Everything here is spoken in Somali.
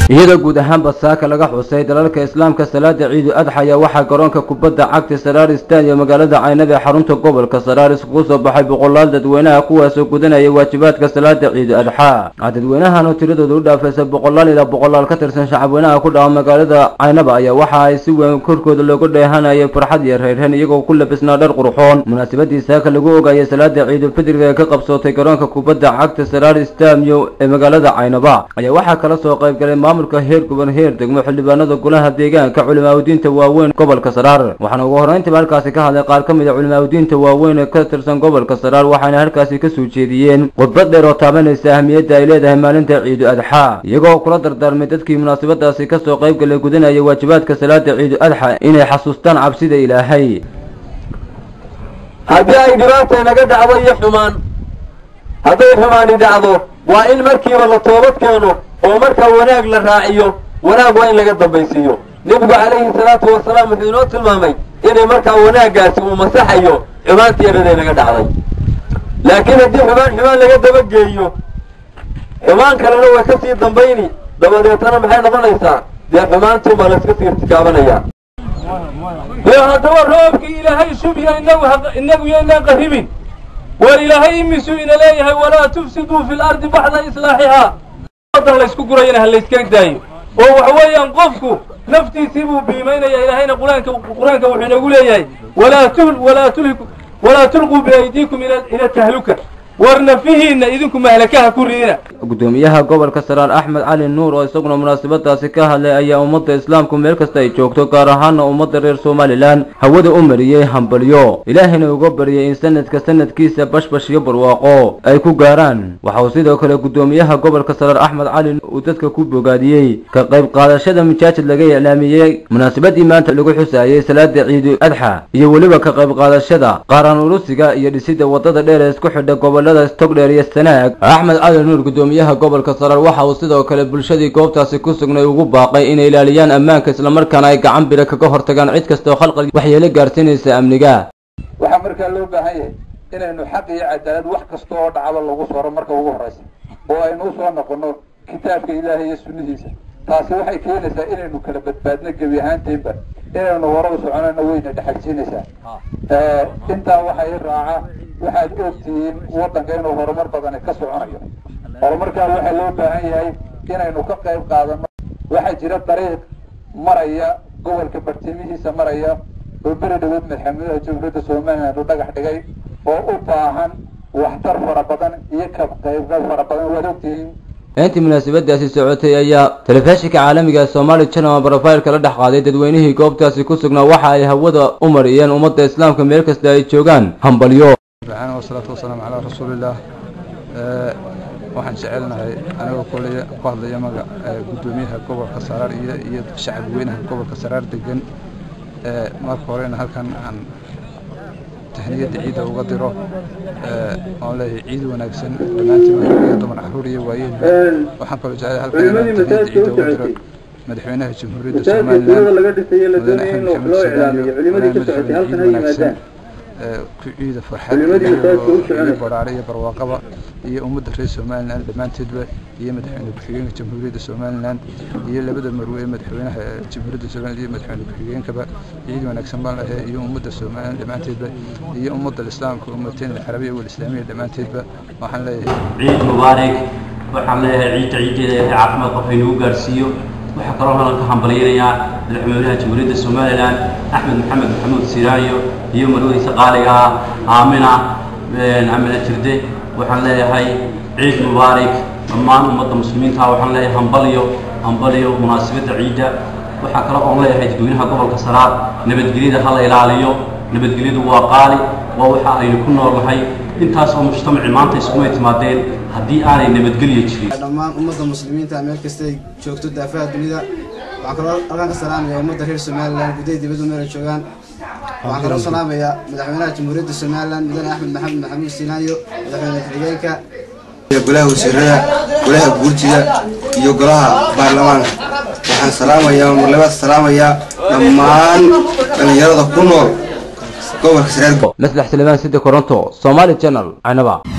iyadoo guud ahaanba saaka laga xusay dalalka islaamka salaada ciidu adxa ayaa waxaa garoonka kubadda cagta saraar stadium magaalada caynab ee xarunta gobolka saraar iskugu soo baxay boqolaal dadweynaha kuwaasoo gudanaya waajibaadka salaada ciidu adxa dadweynahan oo tiradooda u dhaafaysa boqolaal ilaa boqolaal ka tirsan shacabweynaha ku dhaca magaalada caynaba ayaa waxa ay si weyn korkooda looga dheehanayay farxad iyo reyreen iyagoo ku labisnaa dhar qurxoon munaasabadii saaka lagu ogayay salaada ciidulfidriga ee ka qabsootay garoonka kubadda cagta saraar stadium ee magaalada caynaba ayaa waxaa kala soo qayb galay maamulka heer guban heer degmo xildhibaanada golaha deegaanka culimaadudiinta waaweyn gobolka saraar waxaana ugu horreyntiiba halkaasi ka hadlay qaar ka mid a culimaadudiinta waaweyn ee ka tirsan gobolka saraar waxaana halkaasi ka soo jeediyeen khudbad dheer oo taabanaysa ahmiyadda ay leedahay maalinta ciidu adxa iyagoo kula dardaarmay dadkii munaasabadaasi kasoo qayb galay gudanaya waajibaadka salaada ciidu adxa inay xasuustaan cabsida ilaahay haddii ay dhibaata naga dhacdo iyo xumaan hadday xumaani dhacdo waa in markiiba la toobad keeno oo markaa wanaag la raaciyo wanaag waa in laga dambaysiiyo nebigu calayhi salaatu wasalaam wuxuu inoo tilmaamay inay markaa wanaaggaasi uu masaxayo xumaantii yaraday naga dhacday laakiin haddii xumaan xumaan laga dabageeyo xumaan kalena way ka sii dambayni dabadeetana maxay noqonaysaa dee xumaantii baa layska sii irtikaabanaya dee haddaba roobkii ilaahay shubya inagu inagu yaynaan qarribin war ilaahay imisuu ina leeyahay walaa tufsiduu fi lardi baxda islaaxihaa wadan laysku gurayana ha layska daayo oo waxa weeyaan qofku naftiisii buu biimaynaya ilaahayna quraanka qur-aanka wuxuu inagu leeyahay walaa tul walaa tulhiku walaa tulquu biaydiikum ila ila tahluka war nafihiinna idinku mahlakaha ku riina gudoomiyaha gobolka saraar axmed cali nuur oo isaguna munaasabadaasi ka hadlay ayaa ummadda islaamku meel kasta ay joogto gaar ahaana ummadda reer somalilan hawada u mariyey hambalyo ilaahayna uga baryay in sanadka sanadkiisa bashbash iyo barwaaqo ay ku gaaraan waxa uu sidoo kale gudoomiyaha gobolka saraar axmed cali uu dadka ku bogaadiyey ka qayb qaadashada majaajid laga iclaamiyey munaasabadii maanta lagu xusaayey salaada ciidu adxa iyo weliba ka qayb qaadashada qaaraan urusiga iyo dhisidda wadada dheer ee isku xidha gobolada stogdheer iyo sanaag axmed cali nuur gudoomiyaha gobolka saraar waxa uu sidoo kale bulshadii goobtaasi ku sugnay ugu baaqay inay ilaaliyaan ammaanka islamarkaana ay gacan bira kaga hortagaan cid kasta oo khalqal waxyeelo gaarsiinaysa amniga waxaa markaa loo baahan yahay inaynu xaq iyo cadaalad wax kasta oo dhacaba lagu soro marka ugu horraysa oo aynu usoo noqono kitaabka ilaahay iyo sunnidiisa taasi waxay keenaysaa inaynu kala badbaadno gebi ahaantaynba inaynu hore u soconayno wayna dhexalsiinaysaa intaa waxa i raaca waxaad ogtihiin waddanka inuu horumar badani ka soconayo horumarkaa waxaa loo baahan yahay inaynu ka qayb qaadano waxaa jira dariiq maraya gobolka bartimihiisa maraya oo beri dhaweed madaxweynaha jamhuuriyadda somaliland u dhagax dhigay oo u baahan waxtar fara badan iyo ka qaybgal fara badan waad ogtihiin intii munaasabadaasi socotay ayaa telefishinka caalamiga ee somaali channel brofailka la dhex qaaday dadweynihii goobtaasi ku sugnaa waxa ay hawada u mariyeen ummadda islaamka meel kasta ay joogaan hambalyo subxaana wasalaatu wasalaamu calaa rasuulillaah waxaan jecelnahay anigoo kuley ku hadlaya maga guddoomiyaha gobolka saraar iyo iyo shacab weynaha gobolka saraar degan marka horena halkan aan tahniyadda ciidda uga diro oon leeyahay ciid wanaagsan dhammaantiin iyo dumar caruur iyo waayeel waxaan kaloo jeclay halkan inaan tahniyadda ciidda uga diro madaxweynaha jamhuuriyadda somalilan mudane axmed maxamed sulaaliyo madaxweyne ciid wanaagsan ku ciida farxad iyo baraare iyo barwaaqaba iyo ummadda reer somalilan dhammaanteedba iyo madaxweyne ku-xigeenka jamhuuriyadda somalilan iyo labada marwe ee madaxweynaha jamhuuriyadda somaliland iyo madaxweyne ku-xigeenkaba ciid wanaagsan baan lahay iyo ummadda somalilan dhammaanteedba iyo ummadda islaamka ummateen alcarabiya walislaamiya dhammaanteedba waxaan leeyahay ciid mubaarak waxaan leeyahay ciidda ciiddeeda ee caafimaad qof inagu gaarsiiyo waxaa kaloo halan ka hambalyanayaa madaxweynaha jamhuuriyadda somalilan axmed maxamed maxamuud siraayo iyo marwadiisa qaaliga ah aamina amina jirde waxaan leeyahay ciid mubaarak dhammaan ummadda muslimiinta waxaan leeyahay hambalyo hambalyo munaasabadda ciidda waxaa kale oon leeyahay dadweynaha gobolka saraar nabadgelyada ha la ilaaliyo nabadgelyadu waa qaali waa waxa aynu ku noolnahay intaas oo mujtamaci maanta iskuma timaadeen haddii aanay nabadgelyo jirin dhammaan ummadda muslimiinta meel kasta ay joogto daafaha dunida waxaan kaloo halkaan ka salaamaya ummadda reer somalilan gudaha dibadda meel ay joogaan waxaan kaloo salaamayaa madaxweynaha jamhuuriyadda somalilan mudane axmed maxamed maxamuud siinaayo madaxweyne ku-xigeenka golaha wasiirada golaha guurtida iyo golaha baarlamaanka waxaan salaamayaa marlabaad salaamayaa dhammaan dhallinyarada ku nool gobolka saraargo maslax salemaan sida koronto somali channel canaba